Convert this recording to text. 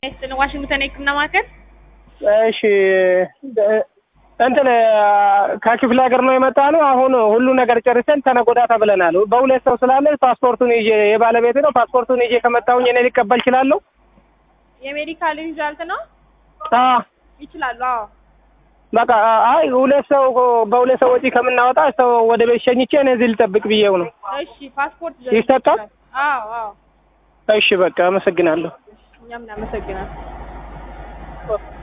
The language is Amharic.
ይስጥልን። ዋሽንግተን የህክምና ማዕከል እሺ እንትን ከክፍለ ሀገር ነው የመጣ ነው። አሁን ሁሉ ነገር ጨርሰን ተነጎዳ ተብለናል። በሁለት ሰው ስላለ ፓስፖርቱን ይዤ የባለቤት ነው ፓስፖርቱን ይዤ ከመጣሁኝ እኔ ሊቀበል እችላለሁ? የሜዲካል ሪዛልት ነው አዎ ይችላሉ። አዎ በቃ አይ ሁለት ሰው በሁለት ሰው ወጪ ከምናወጣ ሰው ወደ ቤት ሸኝቼ እኔ እዚህ ልጠብቅ ብዬው ነው። እሺ ፓስፖርት ይሰጣል? አዎ አዎ እሺ በቃ አመሰግናለሁ። እኛም እናመሰግናለን።